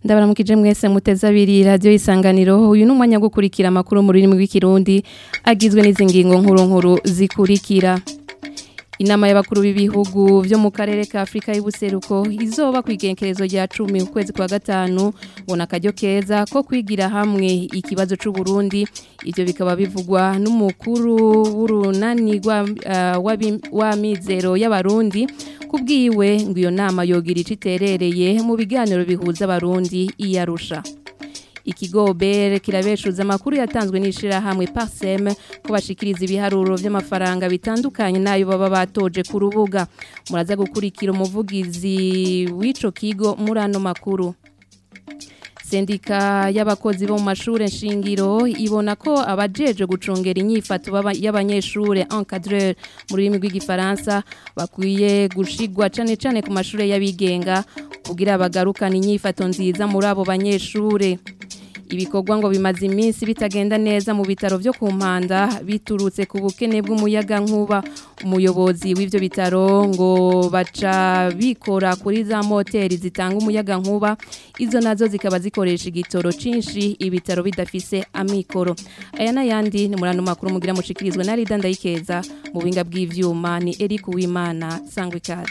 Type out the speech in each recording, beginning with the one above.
ndabaramukije mwese muteze abiri radiyo isanganiro uyu ni umwanya wo gukurikira amakuru mu rurimi rw'ikirundi agizwe n'izi ngingo nkuru nkuru zikurikira inama y'abakuru b'ibihugu byo mu karere ka afurika y'ubuseruko izoba ku igenkerezo rya cumi mu kwezi kwa gatanu ngo akaryo keza ko kwigira hamwe ikibazo cy'u Burundi ibyo bikaba bivugwa n'umukuru w'urunani w'amizero y'abarundi kubwiwe ngo iyo nama yogira icyo iterereye mu biganiro bihuza abarundi iyarusha ikigo bere kirabeshuza amakuru yatanzwe n'ishirahamwe Parsem ko bashikiriza ibiharuro by'amafaranga bitandukanye nayo baba batoje ku rubuga muraza gukurikira umuvugizi w'ico kigo muri ano makuru Sendika y'abakozi bo mu mashure nshingiro ibona ko abajeje gucungera inyifato y'abanyeshure encadreur mu rurimi rw'igifaransa bakwiye gushigwa cane cane ku mashure y'abigenga kugira bagarukana inyifato nziza muri abo banyeshure ibikorwa ngo bimaze iminsi bitagenda neza mu bitaro byo ku mpanda biturutse ku bukene bw'umuyaga nkuba umuyobozi w'ibyo bitaro ngo baca bikora kuri za moteri zitanga umuyaga nkuba izo nazo zikaba zikoresha igitoro cyinshi ibitaro bidafise amikoro aya n'ayandi ni muri ano makuru mugira mushikirizwa na Rida Ndayikeza mu buhinga bw'ivyuma ni Eric Uwimana sangwa ikaze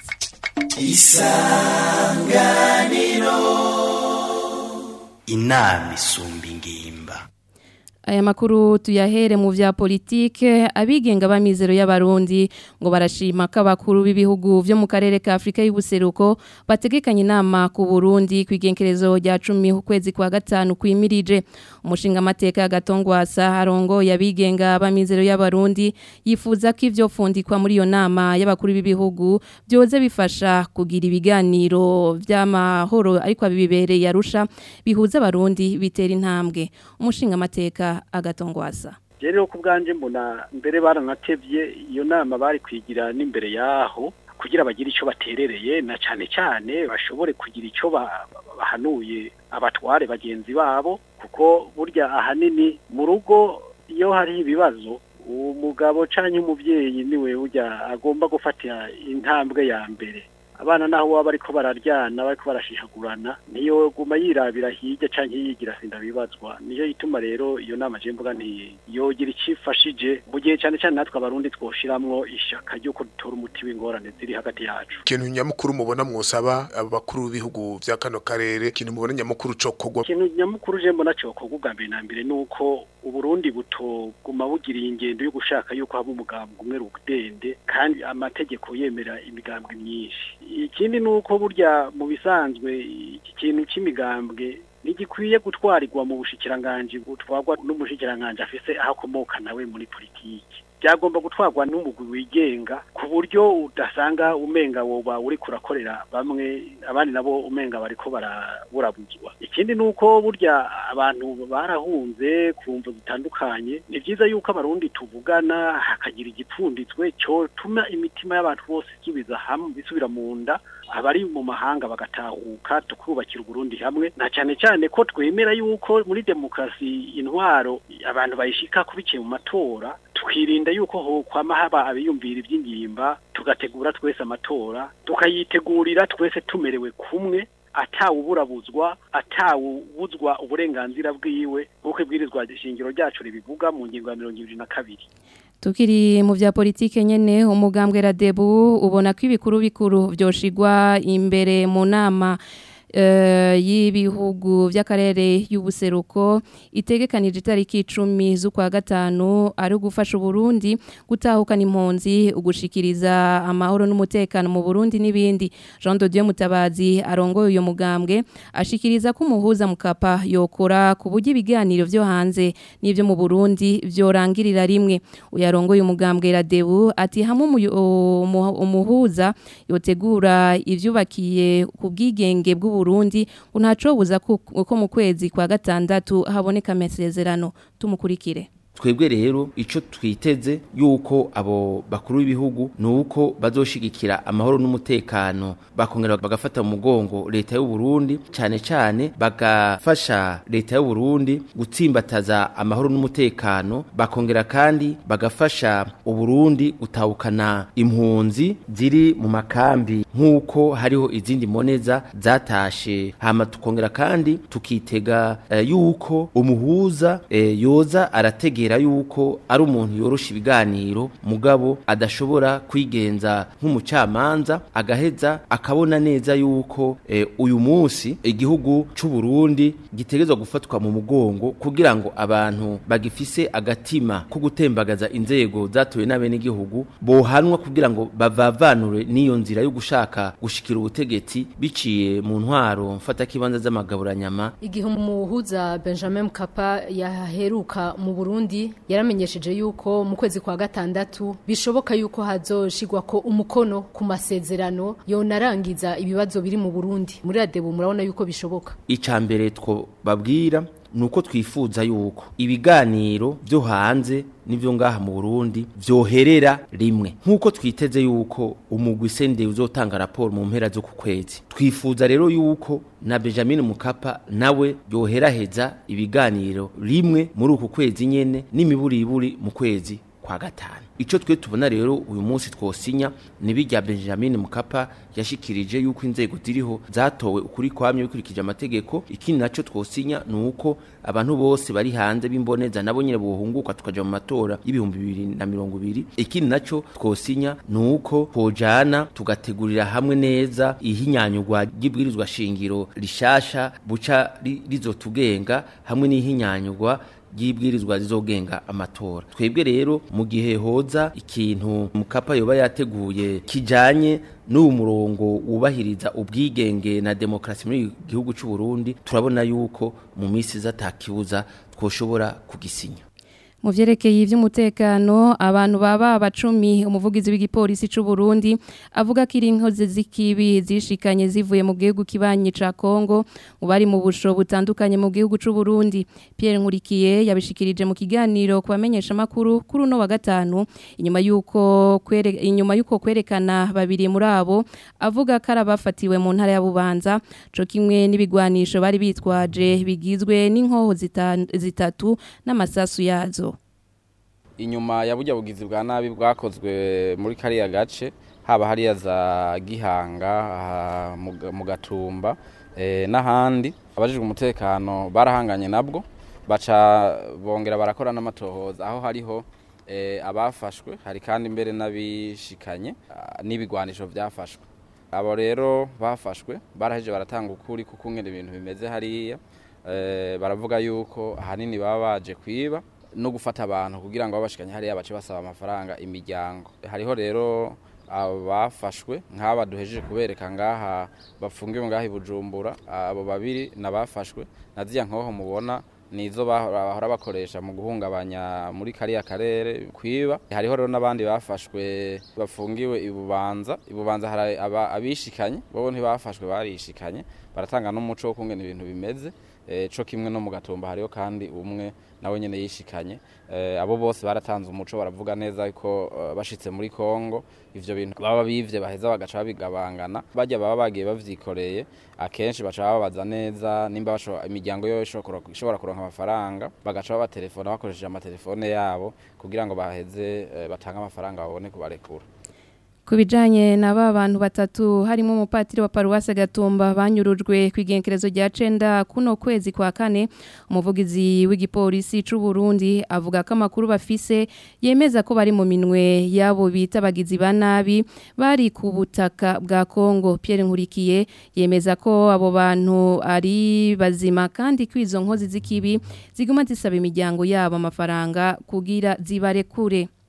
isanganiro inama isumba ingimba aya makuru tuyahere mu vya politike abigenga b'amizero y'abarundi ngo barashima ko abakuru b'ibihugu byo mu karere ka Afrika y'ubuseruko bategekanye inama ku Burundi kwigenkerezo rya 10 ukwezi kwa gatanu kwimirije umushinga amateka gatongwasa harongo yabigenga b'amizero y'abarundi yifuza ko ivyo fundikwa muri iyo nama y'abakuru b'ibihugu byoze bifasha kugira ibiganiro by'amahoro ariko abibereye yarusha bihuza abarundi bitera intambwe umushinga amateka agatongwaza rero ku bwanje mbona mbere baranatevye iyo nama bari kwigira n'imbere yaho kugira bagire icyo baterereye na cyane cyane bashobore kugira icyo bahanuye abatware bagenzi babo kuko burya ahanini mu rugo iyo hari ibibazo umugabo cyangwa umubyeyi niwe ujya agomba gufata intambwe ya mbere abana naho baba bariko bararyana bariko barashishagurana niyo guma yirabira hirya canke yigira sinda bibazwa niyo ituma rero iyo nama je mvuga nti yogira icifashije mu gihe cyane cyane natwe abarundi twoshiramwo ishaka ryo kudutora umuti w'ingorane ziri hagati yacu ikintu nyamukuru mubona mwosaba abakuru b'ibihugu vya kano karere ikintu mubona nyamukuru co kogwa ikintu nyamukuru je mbona co kogwa ubwa mbere na mbere nuko uburundi butoguma bugiriye ingendo yo gushaka yuko haba umugambwe umwe rudende kandi amategeko yemera imigambwe myinshi ikindi ni uko burya mu bisanzwe iki kintu cy'imigambwe ntigikwiye gutwarirwa mu bushikiranganji butwarwa n'umushikiranganji afise aho akomoka nawe muri politiki byagomba gutwarwa n'umugwi wigenga ku buryo udasanga umenga woba uri kurakorera bamwe abandi nabo umenga bariko baraburabuzwa ikindi nuko burya abantu barahunze ku mvu zitandukanye ni byiza yuko abarundi tuvugana hakagira igipfunditswe cyotuma imitima y'abantu bose isubiza hamwe bisubira mu nda abari mu mahanga bagatahuka tukubakira uburundi hamwe na cyane cyane ko twemera yuko muri demokarasi intwaro abantu bayishika kubikiye mu matora twirinda yuko ho kwama haba abiyumvira iby'ingimba tugategura twese amatora tukayitegurira twese tumerewe kumwe atawuburabuzwa atawubuzwa uburenganzira bwiwe nk'uko ibwirizwa shingiro ryacu ribivuga mu ngingo ya mirongo ibiri na kabiri tukiri mu vya politike nyene umugambwe radebu ubona ko ibikuru bikuru vyoshigwa imbere mu nama y'ibihugu by'akarere y'ubuseruko itegekanije itariki icumi z'ukwa gatanu ari ugufasha uburundi gutahukana impunzi ugushikiriza amahoro n'umutekano mu burundi n'ibindi jean de dieu mutabazi arongoye uyu mugambwe ashikiriza ko umuhuza mukapa yokora ku buryo ibiganiro byo hanze n'ibyo mu burundi byorangirira rimwe uyarongoye umugambwe radebu ati hamwe umuhuza yotegura ibyubakiye ku bwigenge bw'uburundi Burundi unacobuza ko mu kwezi kwa gatandatu haboneka amasezerano tumukurikire twebwe rero ico twiteze yuko abo bakuru b'ibihugu nuko bazoshigikira amahoro n'umutekano bakongera bagafata mu mugongo leta y'u Burundi cyane cyane bagafasha leta y'u Burundi gutsimbataza amahoro n'umutekano bakongera kandi bagafasha u Burundi gutahukana impunzi ziri mu makambi nk'uko hariho izindi moneza zatashe hama tukongera kandi tukitega eh, yuko umuhuza eh, yoza arategera yuko ari umuntu yorosha ibiganiro mugabo adashobora kwigenza nk'umucamanza agaheza akabona neza yuko eh, uyu munsi igihugu c'u Burundi gitegezwa gufatwa mu mugongo kugira ngo abantu bagifise agatima ko gutembagaza inzego zatowe n'abene igihugu bohanwa kugira ngo bavavanure n'iyo nzira yo gushaka gushikira ubutegetsi biciye mu ntwaro mfata kibanza z'amagaburanyama igihe umuhuza Benjamin Mkapa yaheruka mu Burundi yaramenyesheje yuko mu kwezi kwa gatandatu bishoboka yuko hazoshigwa ko umukono ku masezerano yonarangiza ibibazo biri mu Burundi muri adebu murabona yuko bishoboka icambere two babwira nuko twifuza yuko ibiganiro byo hanze n'ibyo ngaha mu Burundi vyoherera rimwe nkuko twiteze yuko umugwi sende uzotanga raporo mu mpera zo ku kwezi twifuza rero yuko na Benjamin Mukapa nawe yoheraheza ibiganiro rimwe muri uku kwezi nyene n'imiburiburi mu kwezi kwa gatanu ico twe tubona rero uyu munsi twosinya nibijya Benjamin Mukapa yashikirije yuko inzego ziriho zatowe ukuri kwamye bikurikije amategeko ikindi naco twosinya nuko abantu bose bari hanze b'imboneza nabo nyine bohunguka tukaja mu matora y'ibihumbi bibiri na mirongo ibiri ikindi naco twosinya nuko pojana tugategurira hamwe neza ihinyanyurwa ry'ibwirizwa shingiro rishasha buca rizotugenga hamwe n'ihinyanyurwa ry'ibwirizwa rizogenga amatora twebwe rero mu gihe hoza ikintu mukapa yoba yateguye kijanye n'uwo murongo wubahiriza ubwigenge na demokarasi muri gihugu cy'u Burundi turabona yuko mu minsi zatakibuza twoshobora kugisinya mu vyerekeye ivy'umutekano abantu baba abacumi umuvugizi w'igipolisi c'u Burundi avuga ko inkozi z'ikibi zishikanye zivuye mu gihugu kibanyi ca Kongo mu bari mu busho butandukanye mu gihugu c'u Burundi Pierre Nkurikiye yabishikirije mu kiganiro kubamenyesha makuru kuri no wa gatanu inyuma yuko kwere inyuma yuko kwerekana babiri muri abo avuga ko arabafatiwe mu ntara ya Bubanza co kimwe n'ibigwanisho bari bitwaje bigizwe n'inkoho zitatu n'amasasu yazo inyuma ya burya bugizi bwa nabi bwakozwe muri kariya gace haba hariya za gihanga mu gatumba n'ahandi abajijwe umutekano barahanganye nabwo baca bongera barakora n'amatohoza aho hariho abafashwe hari kandi mbere n'abishikanye n'ibigwanisho byafashwe abo rero bafashwe baraheje baratanga ukuri kuko ngene ibintu bimeze hariya baravuga yuko ahanini baba baje kwiba no gufata abantu kugira ngo babashikanye hariya bace basaba amafaranga imiryango hariho rero abafashwe nk'aba duhejeje kubereka ngaha bafungiwe ngaha i Bujumbura abo babiri nabafashwe na ziya nkoho mubona nizo bahora bakoresha mu guhungabanya muri kariya karere kwiba hariho rero n'abandi bafashwe bafungiwe ibubanza ibubanza hari abishikanye bo ntibafashwe barishikanye baratanga n'umuco wo kungena ibintu bimeze co kimwe no mu gatumba hariho kandi umwe nawe nyene yishikanye abo bose baratanze umuco baravuga neza ko bashitse muri Kongo ivyo bintu baba bivye baheza bagaca babigabangana bajya baba bagiye bavyikoreye akenshi baca babaza neza nimba imiryango yo ishobora kuronka amafaranga bagaca babatelefona bakoresheje amatelefone yabo kugira ngo baheze batange amafaranga babone kubarekura Kubijanye na ba bantu batatu harimo umupatiri wa paruwase Gatumba banyurujwe kwigenkerezo rya cenda kuno kwezi kwa kane umuvugizi w'igipolisi c'u Burundi avuga ko amakuru bafise yemeza ko bari mu minwe yabo bita bagizi banabi bari ku butaka bwa Kongo Pierre Nkurikiye yemeza ko abo bantu ari bazima kandi kwizo nkozi zikibi ziguma zisaba imiryango yabo amafaranga kugira zibarekure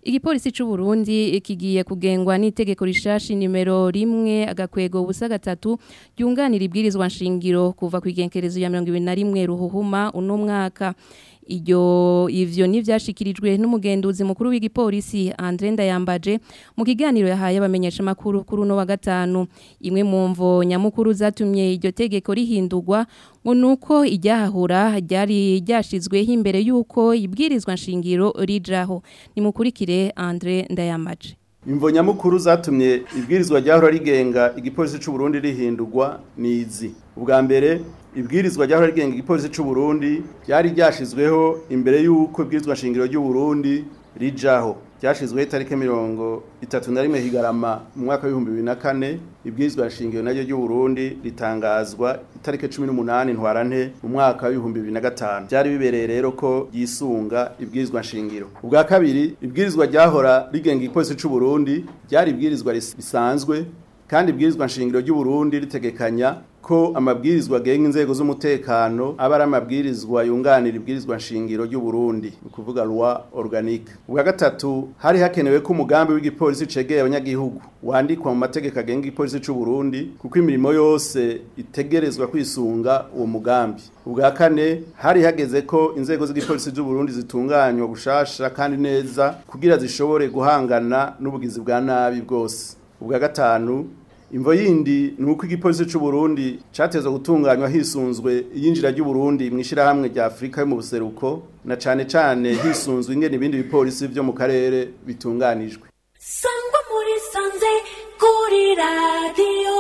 Igipolisi c'u Burundi kigiye kugengwa n'itegeko rishashi nimero rimwe agakwego ubusa gatatu ryunganira ibwirizwa nshingiro kuva ku igenkerezo ya 2021 ruhuhuma uno mwaka Iyo ivyo nivyashikirijwe n'umugenduzi mukuru w'igipolisi Andre Ndayambaje mu kiganiro yahaye abamenyesha makuru kuri uno wa gatanu imwe mu mvo nyamukuru zatumye iryo tegeko rihindurwa ngo nuko iryahahura ryari ryashizweho imbere yuko ibwirizwa nshingiro rijaho nimukurikire Andre Ndayambaje Imvo nyamukuru zatumye ibwirizwa ryahora rigenga igipolisi c'u Burundi rihindurwa nizi. Ubwa mbere ibwirizwa ryahora rigenga igipolisi c'u Burundi ryari ryashizweho imbere yuko ibwirizwa shingiro ry'u Burundi rijaho. Ryashizweho itariki mirongo itatu na rimwe higarama mu mwaka w'ibihumbi bibiri na kane ibwirizwa shingiro naryo ry'u Burundi ritangazwa itariki cumi n'umunani ntwarante mu mwaka w'ibihumbi bibiri na gatanu byari bibereye rero ko yisunga ibwirizwa nshingiro ubwa kabiri ibwirizwa ryahora rigenga igipolisi c'u Burundi ryari ibwirizwa risanzwe kandi ibwirizwa nshingiro ry'u Burundi ritegekanya ko amabwirizwa agenga inzego z'umutekano aba ari amabwirizwa yunganira ibwirizwa nshingiro ry'u Burundi ni kuvuga loi organique ubwa gatatu hari hakenewe ko umugambi w'igipolisi cegeye abanyagihugu wandikwa mu mategeko agenga igipolisi c'u Burundi kuko imirimo yose itegerezwa kwisunga uwo mugambi ubwa kane hari hageze ko inzego z'igipolisi cy'u Burundi zitunganywa gushasha kandi neza kugira zishobore guhangana n'ubugizi bwa nabi bwose ubwa gatanu imvo yindi ni uko igipolisi cy'u Burundi catezwe gutunganywa hisunzwe iyinjira ry'u Burundi mu ishirahamwe rya Afrika yo mu buseruko na cane cane hisunzwe ingene ibindi bipolisi vyo mu karere bitunganijwe sangwa muri sanze kuri radiyo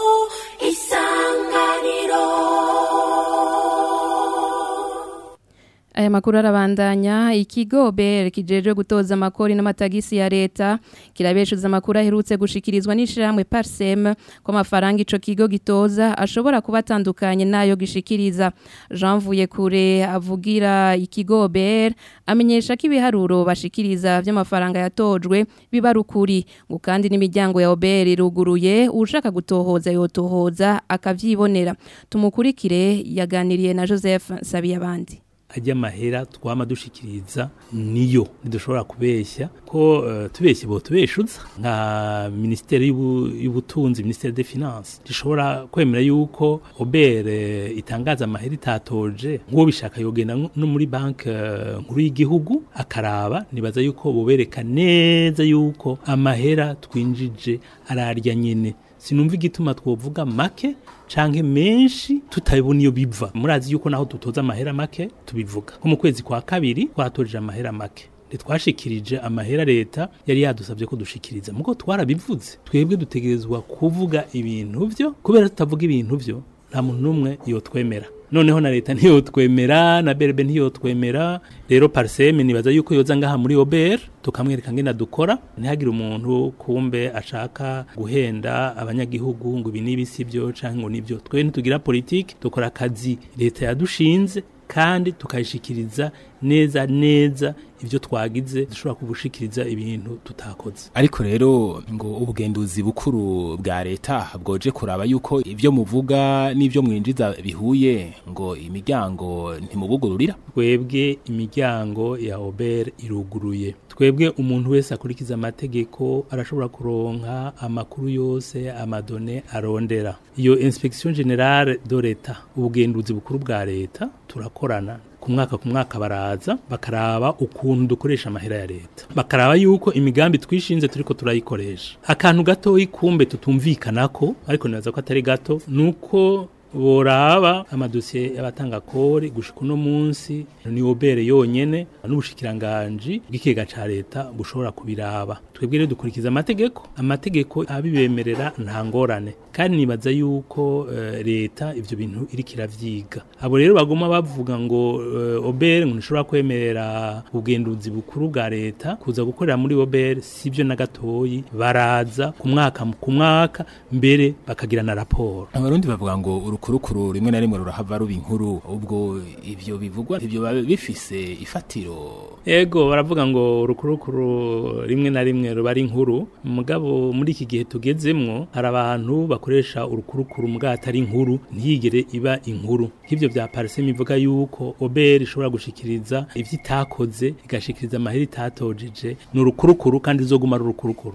isanganiro Aya makuru arabandanya ikigo BR kijeje gutoza amakori n'amatagisi ya leta kirabeshuza amakuru aherutse gushikirizwa n'ishiramwe Parsem ko amafaranga ico kigo gitoza ashobora kuba atandukanye nayo gishikiriza Jean Vuyekure avugira ikigo BR amenyesha ko ibiharuro bashikiriza vy'amafaranga yatojwe biba rukuri ngo kandi n'imiryango ya OBR iruguruye ushaka gutohoza yotohoza akavyibonera tumukurikire yaganiriye na Joseph Sabiyabandi ajya amahera twama dushikiriza niyo ntidushobora kubeshya ko uh, tubeshye bo tubeshuza nka ministeri y'ubutunzi ministeri des finances rishobora kwemera yuko obere itangaza amahera itatoje nk'uwo bishaka yogenda no muri banki uh, nkuru y'igihugu akaraba nibaza yuko bobereka neza yuko amahera twinjije ararya nyene sinumva igituma twovuga make canke menshi tutabona iyo biva murazi yuko naho dutoza amahera make tubivuga nko mu kwezi kwa kabiri twatoje amahera make ntitwashikirije amahera leta yari yadusabye ko dushikiriza muko twarabivuze twebwe dutegerezwa kuvuga ibintu vyo kubera tutavuga ibintu vyo nta muntu n'umwe yotwemera noneho na leta ntiyotwemera na berbe ntiyotwemera rero parseme nibaza yuko yoza ngaha muri OBR tukamwereka ngena dukora ntihagire umuntu kumbe ashaka guhenda abanyagihugu ngo ibi n'ibisi byo canke ngo nibyo twe ntitugira politique dukora akazi leta yadushinze kandi tukayishikiriza neza neza ivyo twagize dushobora kubushikiriza ibintu tutakoze ariko rero ngo ubugenduzi bukuru bwa leta bwoje kuraba yuko ivyo muvuga n'ivyo mwinjiza bihuye ngo imiryango ntimubugururira twebwe imiryango ya Ober iruguruye twebwe umuntu wese akurikiza amategeko arashobora kuronka amakuru yose amadone arondera iyo inspection generale de leta ubugenduzi bukuru bwa leta turakorana ku mwaka ku mwaka baraza bakaraba ukuntu dukoresha amahera ya leta bakaraba yuko imigambi twishinze turiko turayikoresha akantu gatoyi kumbe tutumvikanako ariko nibaza ko atari gato nuko boraba amadosiye y'abatanga kori gushika uno munsi ni obere yonyene n'ubushikiranganji bw'ikigega ca leta bushobora kubiraba twebwe rero dukurikiza amategeko amategeko abibemerera nta ngorane kandi nibaza yuko uh, leta ivyo bintu iriko iravyiga abo rero bagoma bavuga ngo uh, obere ngo nishobora kwemerera ubugenduzi bukuru bwa leta kuza gukorera muri obere sivyo na gatoyi baraza ku mwaka ku mwaka mbere bakagira na raporo abarundi bavuga ngo urukurukuru rimwe na rimwe rurahava ruba inkuru ubwo ivyo bivugwa ivyo bifise ifatiro ego baravuga ngo urukurukuru rimwe na rimwe bari inkuru mugabo muri iki gihe tugezemwo hari abantu bakoresha urukurukuru mugabo atari inkuru ntiyigere iba inkuru nk'ivyo vya pariseme ivuga yuko oberi ishobora gushikiriza ivyo itakoze igashikiriza amahera itatojeje ni urukurukuru kandi izoguma ari urukurukuru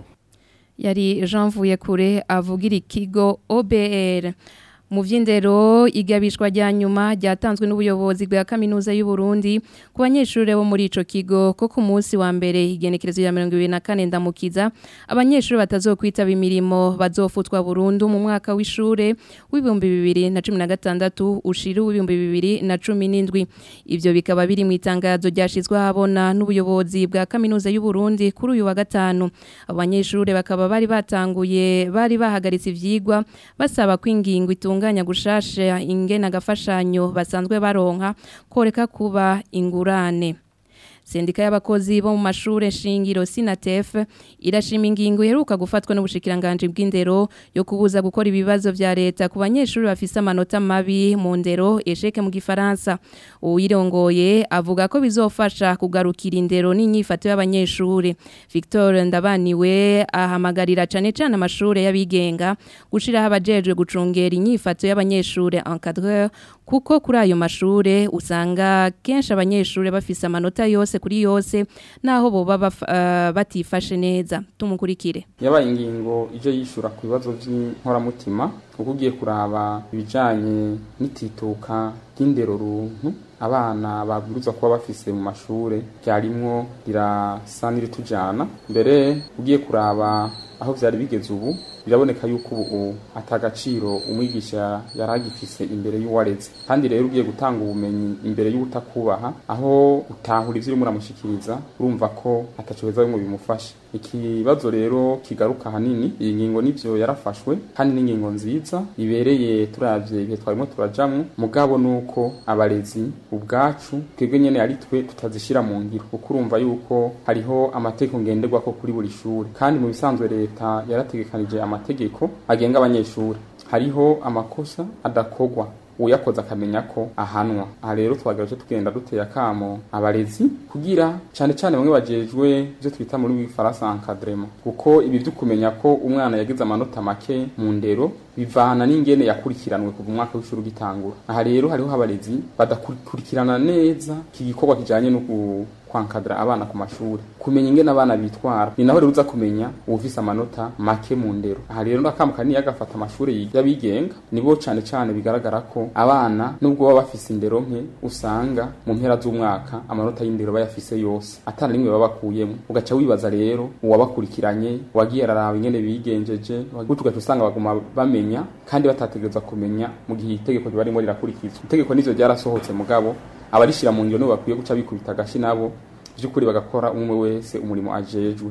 yari Jean Vuyekure avugira ikigo OBR mu vy'indero igabishwa rya nyuma ryatanzwe n'ubuyobozi bwa kaminuza y'u Burundi ku banyeshure bo muri ico kigo ko ku munsi wa mbere igenekerezo ya 2024 ndamukiza abanyeshure batazokwitaba imirimo bazofutwa burundu mu mwaka w'ishure w'ibihumbi bibiri na cumi na gatandatu ushira w'ibihumbi bibiri na cumi n'indwi ivyo bikaba biri mu itangazo ryashizwe ahabona n'ubuyobozi bwa kaminuza y'u Burundi kuri uyu wa gatanu abanyeshure bakaba bari batanguye bari bahagaritse ivyigwa basaba kwingingo itunganya gushasha ingena gafashanyo basanzwe baronka koreka kuba ingurane Sendika y'abakozi bo mu mashure shingiro Sinatef irashima ingingo iheruka gufatwa n'ubushikiranganje bw'indero yo kubuza gukora ibibazo vya leta ku banyeshuri bafise amanota mabi mu ndero esheke mu gifaransa uwirongoye avuga ko bizofasha kugarukira indero n'inyifato y'abanyeshuri Victor Ndabaniwe ahamagarira cane cane amashure y'abigenga gushiraho abajejwe gucungera inyifato y'abanyeshuri encadreur kuko kuri ayo mashure usanga kenshi abanyeshure bafise amanota yose kuri yose naho boba baf- eh, batifashe neza tumukurikire yabaye ingingo ije yishura ku bibazo by'inkoramutima kuko ugiye kuraba ibijanye n'itituka ry'indero runtu abana babwirizwa kuba bafise mu mashure ryarimwo rirasa n'iritujana mbere ugiye kuraba aho vyari bigeze ubu biraboneka yuko ubu atagaciro umwigisha yari agifise imbere y'uwareze kandi rero ugiye gutanga ubumenyi imbere y'ubutakubaha aho utahura ivyo urimo uramushikiriza urumva ko ataco beza bimwe bimufasha ikibazo rero kigaruka hanini iyi ngingo nivyo yarafashwe kandi n'ingingo nziza ibereye turavye ibihe twarimo turajamwo mugabo nuko abarezi ubwacu twebwe nyene ari twe tutazishira mu ngiro kuko urumva yuko hariho amategeko ngenderwako kuri buri shuri kandi mu bisanzwe leta yarategekanije amategeko agenga abanyeshuri hariho amakosa adakorwa uyakoze akamenya ko ahanwa aha rero twagaje tugenda duteye akamo abarezi kugira cyane cyane bamwe bajejwe ibyo twita muri w'ifaransa encadrement kuko ibi byo kumenya ko umwana yagize amanota make mu ndero bivana n'ingene yakurikiranwe kuva umwaka w'ishuri ugitangura aha rero hariho abarezi badakurikirana neza iki gikorwa kijanye no ku kwankadra abana ku mashuri kumenya ingene abana bitwara ni naho rero uza kumenya uwufise amanota make mu ndero aha rero ndakamuka niyo agafata amashuri y'abigenga nibo cane cane bigaragara ko abana nubwo baba bafise indero nke usanga mu mpera z'umwaka amanota y'indero bayafise yose atana rimwe baba bakuyemo ugaca wibaza rero uwabakurikiranye wagiye araraba ingene bigenjeje gutyo ugaca usanga baguma bamenya kandi batategerezwa kumenya mu gihe itegeko riba ririmo rirakurikizwa itegeko nivyo ryarasohotse mugabo abarishira mu ngiro nibo bakwiye guca bikubita agashi nabo by'ukuri bagakora umwe wese umurimo ajejwe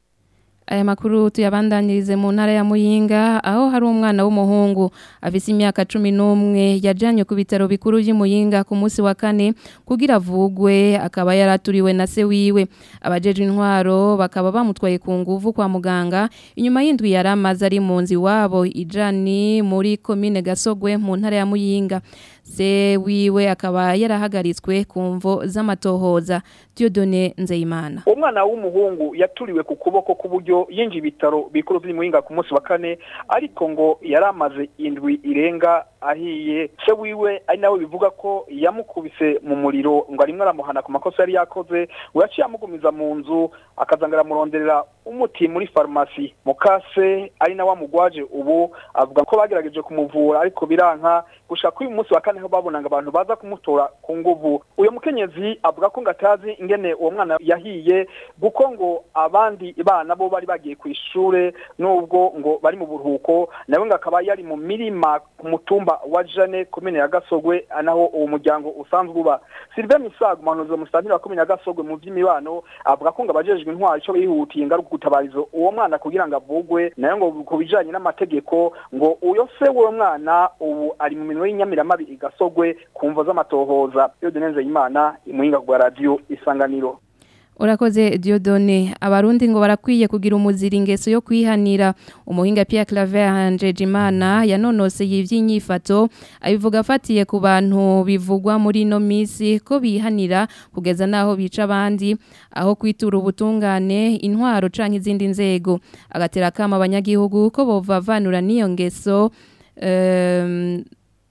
Aya makuru tuyabandanirize mu ntara ya Muyinga aho hari umwana w'umuhungu afise imyaka 11 yajanye ku bitaro bikuru by'Imuyinga ku munsi wa kane kugira avugwe akaba yaraturiwe na se wiwe abajeje intwaro bakaba bamutwaye ku nguvu kwa muganga inyuma y'indwi yaramaze ari mu nzi wabo ijani muri commune Gasogwe mu ntara ya Muyinga se wiwe akaba yarahagaritswe ku mvo z'amatohoza Dieudonné Nzeyimana umwana w'umuhungu yaturiwe ku kuboko k'uburyo yinjiye ibitaro bikuru by'Imuyinga ku munsi wa kane ariko ngo yaramaze indwi irenga ahiye se wiwe ari nawe bivuga ko yamukubise mu muriro ngo arimwe aramuhana ku makosa yari yakoze ngo yaciye amugumiza mu nzu akazanga aramuronderera umuti muri farumasi mukase ari nawe amugwaje ubu avuga ko bagerageje kumuvura ariko biranka gushaka kuri uyu munsi wa kane aho babonanga abantu baza kumutora ku nguvu uyu mukenyezi avuga ko ngo atazi ingene uwo mwana yahiye kuko ngo abandi bana bo bari bagiye ku ishure nubwo ngo bari mu buruhuko nawe ngo akaba yari mu mirima ku mutumba wa Jane komine ya Gasogwe naho uwo muryango usanzwe uba Sylvain Misago umuhanuzi musantira wa komine ya Gasogwe mu vy'imibano avuga ko ngo abajejwe intwari ico bihutiye ingaruka gutabarizo uwo mwana kugira ngo avugwe nayo ngo ku bijanye n'amategeko ngo uyo se w'uwo mwana ubu ari mu minwe y'inyamiramabi igasogwe ku mvo z'amatohoza iyo denenze imana imuhinga kwa radio isanganiro Urakoze Diodone abarundi ngo barakwiye kugira umuzira ingeso yo kwihanira umuhinga Pierre Claver Hanjejimana yanonose y'ivyinyifato abivuga afatiye ku bantu bivugwa muri no misi ko bihanira kugeza naho bica abandi aho kwitura ubutungane intwaro canke izindi nzego agatera kama abanyagihugu ko bovavanura niyo ngeso um,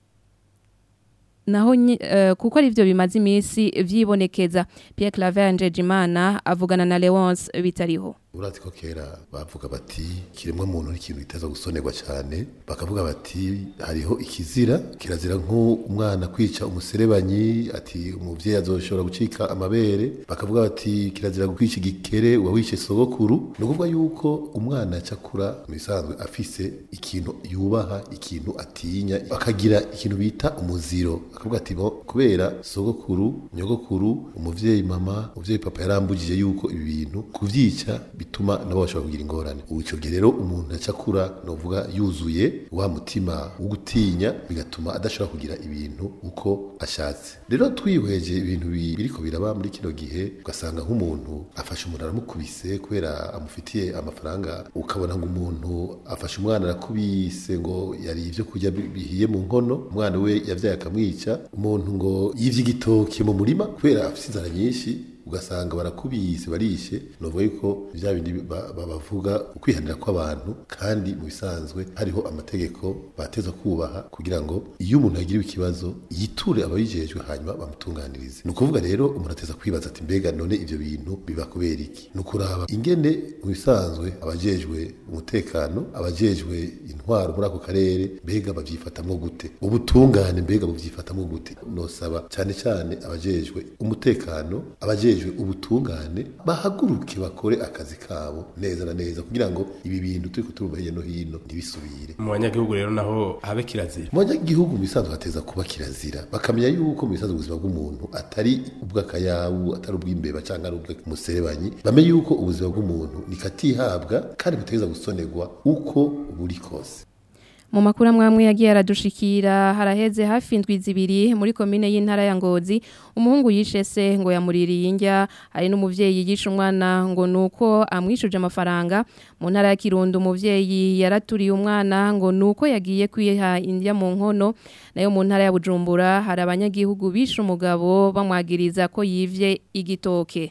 naho uh, kuko ari byo bimaze iminsi vyibonekeza Pierre Claver Njejimana avugana na Leonce bitariho urati ko kera bavuga bati kiremwa muntu n'ikintu giteza gusonerwa cyane bakavuga bati hariho ikizira kirazira nk'umwana kwica umuserebanyi ati umuvyeyi azoshobora gucika amabere bakavuga bati kirazira kwica igikere uwawishe sogokuru ni ukuvuga yuko umwana acakura mu bisanzwe afise ikintu yubaha ikintu atinya akagira ikintu bita umuziro akavuga ati bo kubera sogokuru nyogokuru umuvyeyi mama umuvyeyi papa yarambugije yuko ibi bintu kuvyica bituma nabo bashobora kugira ingorane ubu ico gihe rero umuntu acakura novuga yuzuye wa mutima wo gutinya bigatuma adashobora kugira ibintu uko ashatse rero twihweje ibintu biriko biraba muri kino gihe ugasanga nk'umuntu afashe umuntu aramukubise kubera amufitiye amafaranga ukabona ngo umuntu afashe umwana arakubise ngo yari ivyo kurya bihiye mu nkono umwana we yavyaye akamwica umuntu ngo yivye igitoki mu murima kubera afise inzara nyinshi ugasanga barakubise barishe novuga yuko vya bindi bavuga ukwihanira kw'abantu kandi mu bisanzwe hariho amategeko bateza kubaha kugira ngo iyo umuntu yagiriwe ikibazo yiture ababijejwe hanyuma bamutunganirize ni ukuvuga rero umuntu ateza kwibaza ati mbega none ivyo bintu biba kubera iki ni ukuraba ingene mu bisanzwe abajejwe umutekano abajejwe intwaro muri ako karere mbega bavyifatamwo gute ubutungane mbega buvyifatamwo gute nosaba cane cane abajejwe umutekano abajejwe abajejwe ubutungane bahaguruke bakore akazi kabo neza na neza kugira ngo ibi bintu turiko turumva hirya no hino ntibisubire mu banyagihugu rero naho habe kirazira mu banyagihugu mu bisanzwe hateza kuba kirazira bakamenya yuko mu bisanzwe ubuzima bw'umuntu atari ubw'akayabu atari ubw'imbeba cyangwa ari ubw'umuserebanyi bamenye yuko ubuzima bw'umuntu nikatihabwa kandi butegeza gusonerwa uko buri kose mu makuru amwe yagiye aradushikira haraheze hafi indwi zibiri muri komine y'intara ya Ngozi umuhungu yishe se ngo yamuririye indya hari n'umuvyeyi yishe umwana ngo nuko amwishuje amafaranga mu ntara ya Kirundo umuvyeyi yaraturiye umwana ngo nuko yagiye kwiha indya mu nkono nayo mu ntara ya Bujumbura hari abanyagihugu bishe umugabo bamwagiriza ko yivye igitoke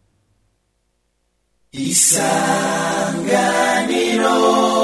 isanganiro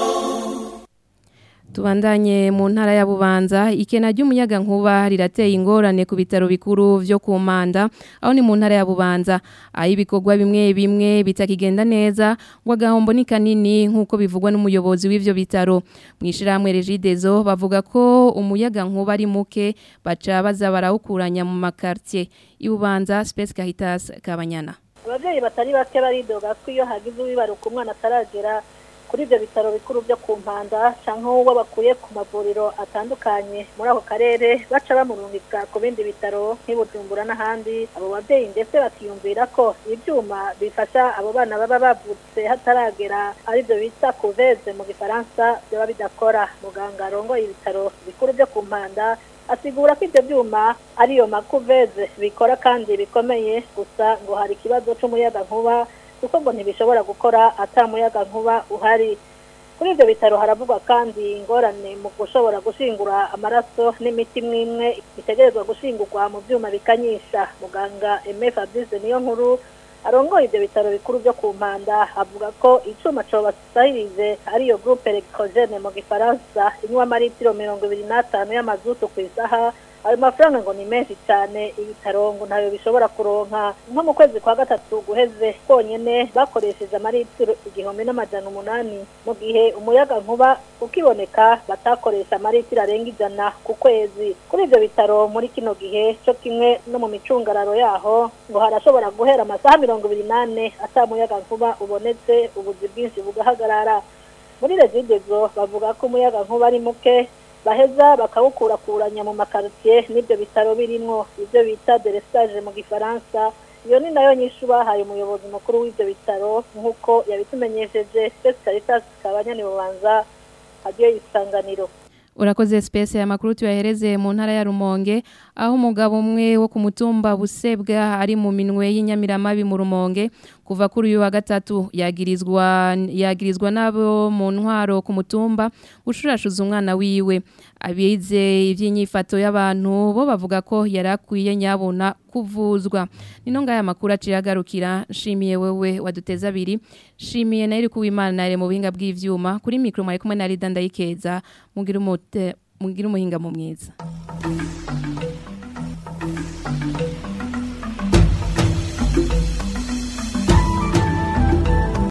Tubandanye mu ntara ya Bubanza ikena ry'umuyaga nkuba rirateye ingorane ku bitaro bikuru vyo ku Manda aho ni mu ntara ya Bubanza aho ibikorwa bimwe bimwe bitakigenda neza ngo agahombo ni kanini nkuko bivugwa n'umuyobozi w'ivyo bitaro mwishirahamwe Regidezo bavuga ko umuyaga nkuba ari muke baca baza barawukuranya mu makartie ibubanza Space Caritas Kabanyana abavyeyi batari bake baridoga ko iyo hagize uwibaruka umwana ataragera kuri ibyo bitaro bikuru byo ku mpanda cyangwa uwo bakuye ku mavuriro atandukanye muri ako karere baca bamurungika ku bindi bitaro nk'ibujumbura n'ahandi abo babyeyi ndetse bakiyumvira ko ibyuma bifasha abo bana baba bavutse hataragera aribyo bita kuveze mu gifaransa byaba bidakora muganga arongoye ibitaro bikuru byo ku mpanda asigura ko ibyo byuma ariyo makuveze bikora kandi bikomeye gusa ngo hari ikibazo cy'umuyaga nkuba kuko ngo ntibishobora gukora atamuyaga nkuba uhari kuri ibyo bitaro haravugwa kandi ingorane mu gushobora gushingura amaraso n'imiti mwimwe itegerezwa gushingurwa mu byuma bikanyisha muganga Aime Fabrice niyo nkuru arongoye ibyo bitaro bikuru byo ku mpanda avuga ko icuma cobasahirize ariyo groupe electrogene mu gifaransa inywa amaritiro mirongo ibiri n'atanu y'amazutu ku isaha ayo mafaranga ngo ni menshi cyane ibitaro ngo ntayo bishobora kuronka nko mu kwezi kwa gatatu guheze konyene bakoresheje amaritiro igihumbi n'amajana umunani mu gihe umuyaga nkuba ukiboneka batakoresha amaritiro arenga ijana ku kwezi kuri ibyo bitaro muri kino gihe cyo kimwe no mu micungararo yaho ngo harashobora guhera amasaha mirongo ibiri n'ane atamuyaga nkuba ubonetse ubuzi bwinshi bugahagarara muri regidezo bavuga ko umuyaga nkuba ari muke baheza bakawukurakuranya mu makaritiye n'ibyo bitaro birimo ibyo bita derestage mu gifaransa iyo ni nayo nyinshi bahaye umuyobozi mukuru w'ibyo bitaro nk'uko yabitumenyesheje Space Caritas kabanyani bubanza hagiye isanganiro Urakoze space ya makuru tuyahereze mu ntara ya Rumonge aho umugabo umwe wo ku mutumba busebwa ari mu minwe y'inyamiramabi mu rumonge kuva kuri uyu wa gatatu yagirizwa yagirizwa nabo mu ntwaro ku mutumba gushurashuza umwana wiwe abize iby'inyifato y'abantu bo bavuga ko yarakwiye nyabona kuvuzwa nino ngaya makuru aciye agarukira nshimiye wewe waduteza abiri nshimiye na iri kuwimana nare mu buhinga bw'ivyuma kuri mikro mwari kumwe na Rida ndayikeza mugira umute mugira umuhinga mu mwiza